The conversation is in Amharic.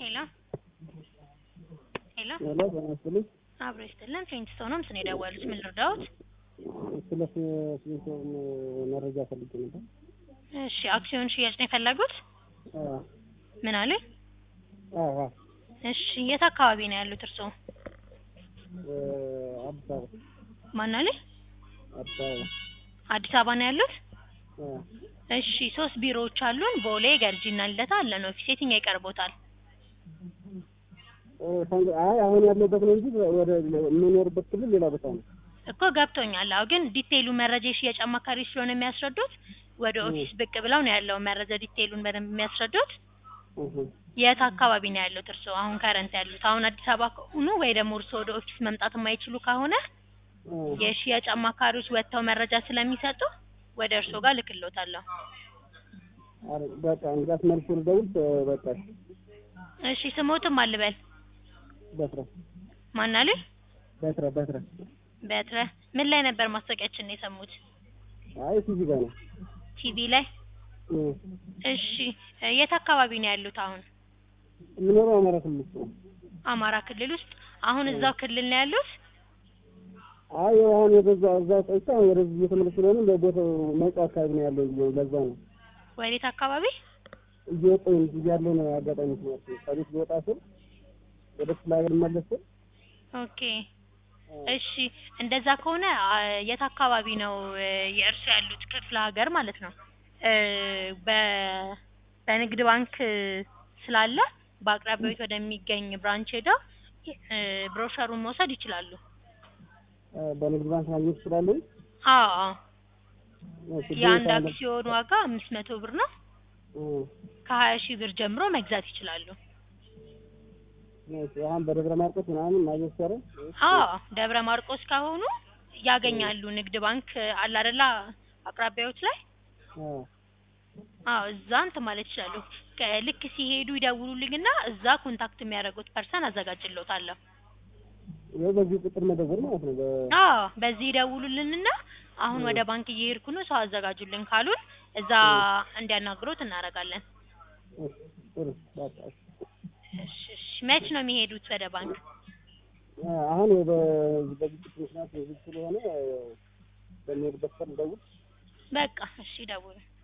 ሄሎ ሄሎ ሄሎ ጤና ይስጥልኝ። አብሮ ይስጥልን። ፌንትስቶን ነው ምስን የደወሉት። ምን ልርዳዎት? ስለ ስዊንሶን መረጃ ፈልጌ ነበር። እሺ አክሲዮን ሽያጭ ነው የፈለጉት? አዎ ምን አሉኝ? አዎ አዎ። እሺ የት አካባቢ ነው ያሉት እርስዎ? እ አዲስ አበባ ማን አሉኝ? አዲስ አበባ አዲስ አበባ ነው ያሉት? አዎ። እሺ ሶስት ቢሮዎች አሉን። ቦሌ፣ ገርጂና ልደታ አለን ኦፊስ። የትኛው ይቀርቦታል? እ ፈንግ- አይ አሁን ያለበት ነው እንጂ ወደ የምኖርበት ክልል ሌላ ቦታ ነው። እኮ ገብቶኛል። አዎ ግን ዲቴይሉ መረጃ የሽያጭ አማካሪ ስለሆነ የሚያስረዱት ወደ ኦፊስ ብቅ ብለው ነው ያለው መረጃ ዲቴይሉን በደንብ የሚያስረዱት። እህ የት አካባቢ ነው ያሉት እርስዎ አሁን ከረንት ያሉት? አሁን አዲስ አበባ ከሆኑ ወይ ደግሞ እርስዎ ወደ ኦፊስ መምጣት የማይችሉ ከሆነ እ የሽያጭ አማካሪዎች ወጥተው መረጃ ስለሚሰጡ ወደ እርስዎ ጋር ልክሎታለሁ። አረ በቃ እንግዲያስ መልሼ ልደውል እ በቃ እሺ። እሺ ስሞትም አልበል በትረ ማን አሉኝ? በትረ በትረ በትረ ምን ላይ ነበር ማስታወቂያችን የሰሙት? አይ ቲቪ ጋር ነው። ቲቪ ላይ። እ እሺ እ የት አካባቢ ነው ያሉት አሁን? የምኖረው አማራ ክልል ውስጥ ነው። አማራ ክልል ውስጥ። አሁን እዛው ክልል ነው ያሉት? አይ አሁን ወደዛ እዛ ቆይቼ አሁን ወደዚህ እየተመለስኩ ስለሆነ በቦታው መውጫ አካባቢ ነው ያለው ብዬ ለዛ ነው ወዴት አካባቢ? እየወጣሁ እዚህ ያለው ነው አጋጣሚ ምክንያት ከቤት ልወጣ ስል ወደ ክፍለ ሀገር ልመለስ ስል ኦኬ እሺ እንደዛ ከሆነ አ፣ የት አካባቢ ነው እ፣ የእርሱ ያሉት ክፍለ ሀገር ማለት ነው? እ፣ በ በንግድ ባንክ ስላለ በአቅራቢያዎት ወደሚገኝ ብራንች ሄደው እ፣ ብሮሸሩን መውሰድ ይችላሉ። እ በንግድ ባንክ ማግኘት እችላለሁ። አዎ አዎ። እሺ፣ የአንድ ቤት አክሲዮን ዋጋ አምስት መቶ ብር ነው። እ ከሀያ ሺህ ብር ጀምሮ መግዛት ይችላሉ። እሺ፣ አሁን በደብረ ማርቆስ ምናምን ማግኘት ይቻላል። አዎ ደብረ ማርቆስ ከሆኑ ያገኛሉ። ንግድ ባንክ አለ አይደለ አቅራቢያዎች ላይ አዎ አዎ እዛ እንትን ማለት ይችላሉ። ከ- ልክ ሲሄዱ ይደውሉልኝና እዛ ኮንታክት የሚያደርጉት ፐርሰን አዘጋጅልዎታለሁ። ይኸው በዚህ ቁጥር መደወል ማለት ነው። በ- አዎ በዚህ ይደውሉልንና አሁን ወደ ባንክ እየሄድኩ ነው ሰው አዘጋጁልን ካሉን እዛ እንዲያናግሮት እናደርጋለን። እሺ፣ ጥሩ በቃ እሺ። እሺ እሺ። መች ነው የሚሄዱት ወደ ባንክ? እ አሁን በ- በግጭት ምክንያት ዝግ ስለሆነ እ በሚሄድበት ቀን ልደውል። በቃ እሺ ደውሉ።